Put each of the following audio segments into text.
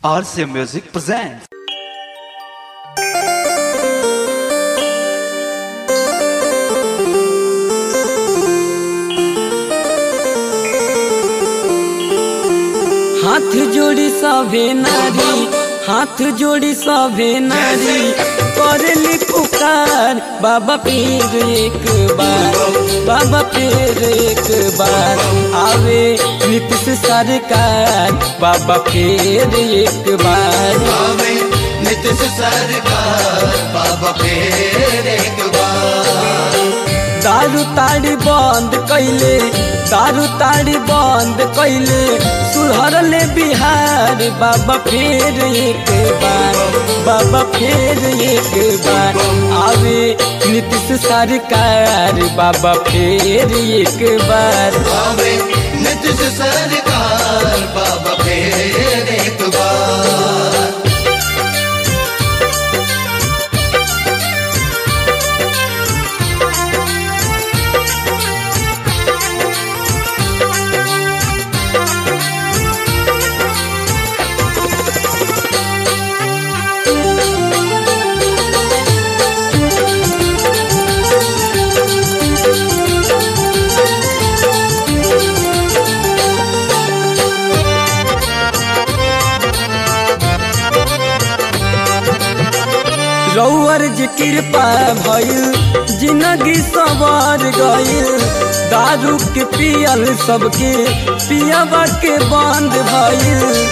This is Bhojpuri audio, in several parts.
RCA Music presents. हाथ जोड़ी सभे नारी हाथ जोड़ी सभे नारी करली पुकार बाबा फिर एक बार बाबा फिर एक बार आवे नीतीश सरकार बाबा फिर एक बार आवे नीतीश सरकार बाबा फिर एक बार दारू ताड़ी बंद कैले दारू ताड़ी बंद कैले सुधरले बिहार बाबा फिर एक बार बाबा फिर एक बार आवे नीतीश सरकार बाबा फिर एक बार आवे नीतीश सरकार बाबा फिर एक बार रौअर जी कृपा भइल जिंदगी सवार गइल दारू के पियल सबके पियाबा के बंद भइल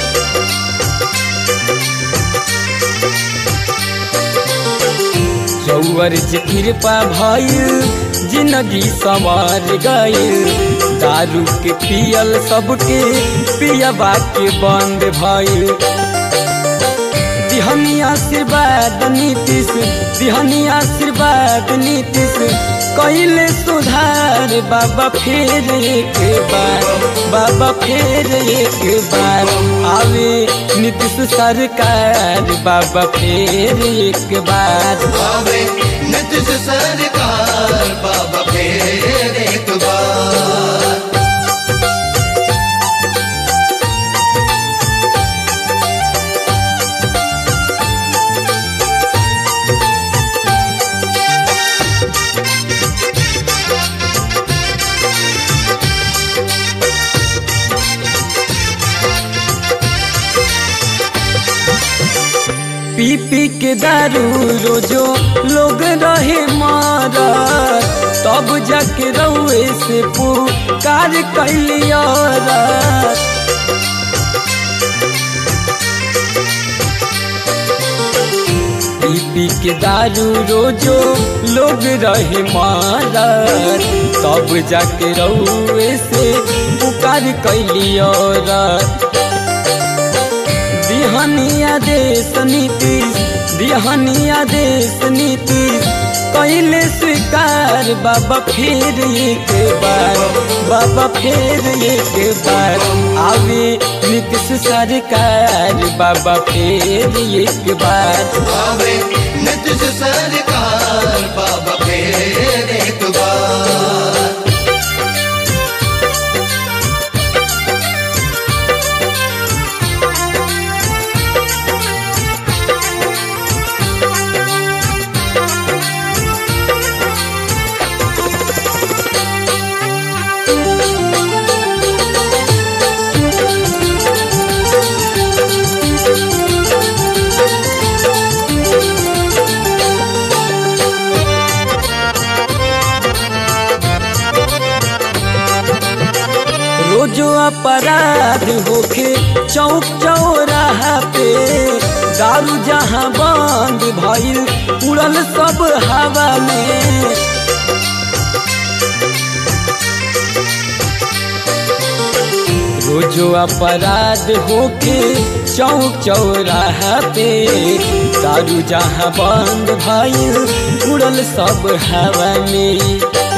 रौअर जी कृपा भइल जिंदगी सवार गइल दारू के पियल सबके पियाबा के बंद भइल दिहनी आशीर्वाद नीतीश दिहनी आशीर्वाद नीतीश कैले सुधार बाबा फिर एक बार बाबा फिर एक बार आवे नीतीश सरकार बाबा फिर एक बार आवे नीतीश सरकार बाबा फिर एक बार पी पी के दारू रोजो लोग रहे मारा तब जाके रउए से पुकार कैलिया पी पी के दारू रोजो लोग रहे मारा तब जाके रउए से पुकार कैलिया दिहनिया देश नीतीश दिहनिया देश नीतीश कैले स्वीकार बाबा फिर एक बार बाबा फिर एक बार आवे नीतीश सरकार बाबा फिर एक बार आवे नीतीश सरकार बाबा फिर एक बार रोजो अपराध होके चौक चौराहा पे दारू जहाँ बंद भइल उड़ल सब हवा में रोजो अपराध होके चौक चौराहा पे दारू जहाँ बंद भइल उड़ल सब हवा में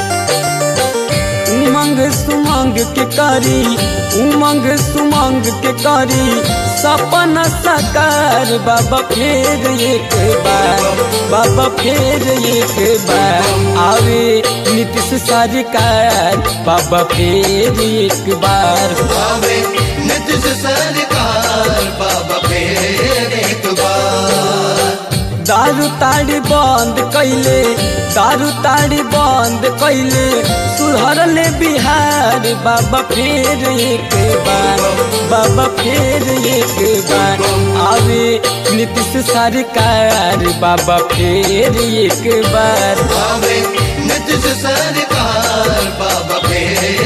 उमंग सुमंग के करी उमंग सुमंग के करी सपना साकार बाबा फिर एक बार बाबा फिर एक बार आवे नीतीश सरकार बाबा फिर एक बार आवे नीतीश सरकार बाबा फिर दारू ताड़ी बंद कैले दारू ताड़ी बंद कैले सुधर ले बिहार बाबा फिर एक बार बाबा फिर एक बार आवे नीतीश सरकार बाबा फिर एक बार आवे नीतीश सरकार बाबा फेर